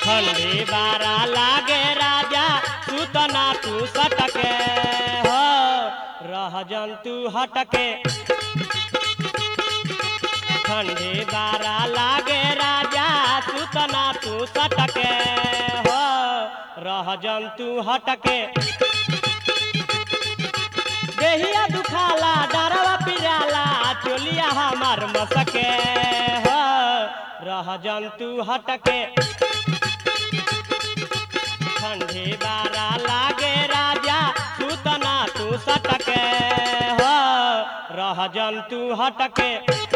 ठंडी बारा लागे राजा सुतना तू सटके हो रह जंतु हटके ठंडी बारा लागे राजा सुतना तू सटके हो रह जंतु हटके देहिया दुखाला डरवा पिराला चोलिया हमार मसके हो रह जंतु हटके ठंडी बारा लागे राजा सुतना तू सटके हो रह जंतु हटके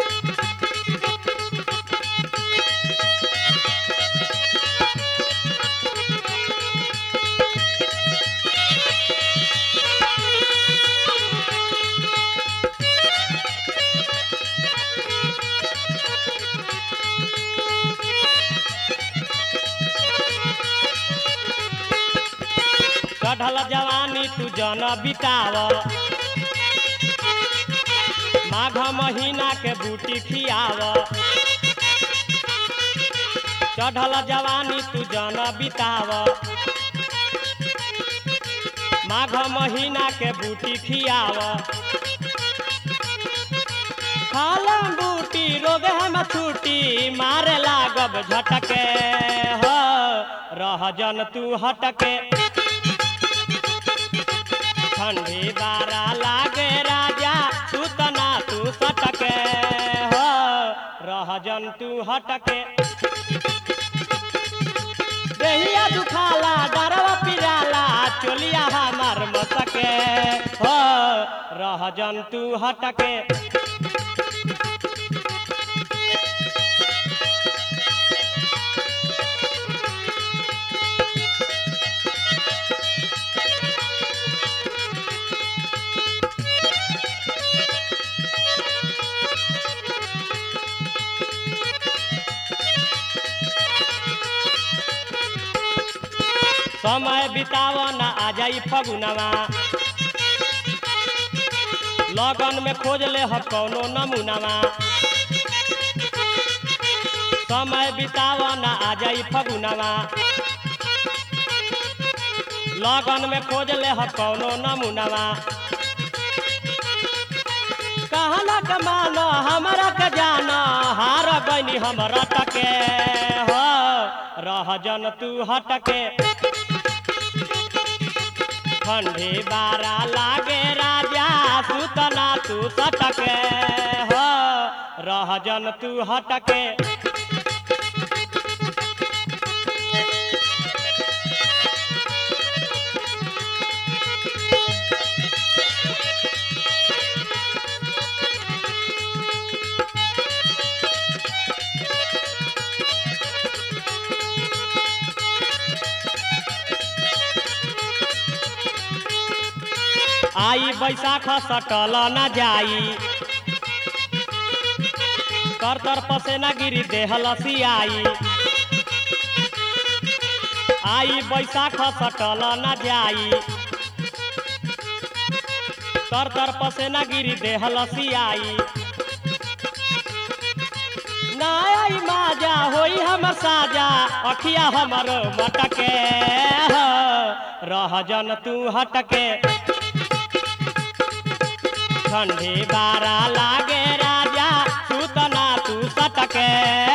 चढ़ल जवानी तू जन बिताव माघ महीना के बूटी खियाव चढ़ल जवानी तू जन बिताव माघ महीना के बूटी खियाव खालम बूटी रोग हम छूटी मारे लागब झटके हो रह जन तू हटके ठंडी बारा लागे राजा सुतना तू सटके हो रह जंतु हटके देहिया दुखाला डरवा पिराला चोलिया हमार मसके हो रह जंतु हटके समय बिताव न आ जाई फगुनवा लगन में खोज ले ह कौनो नमूनवा समय बिताव न आ जाई फगुनवा लगन में खोज ले ह कौनो नमूनवा कहना कमान हमरा के जान हार गईनी हमरा टके हो रह जन तू हटके ठंडी बारा लागे राजा सुतना तू सटके हो रह जन तू हटके आई बैसाख सटल न जाई तर तर पसेना गिरी देह लसियाई आई बैसाख सटल न जाई तर तर पसेना गिरी देह लसियाई ना आई माजा होई हमर साजा अखिया हमर मटके हो, रह जन तू हटके ठंडी बारा लागे राजा सुतना तू सटके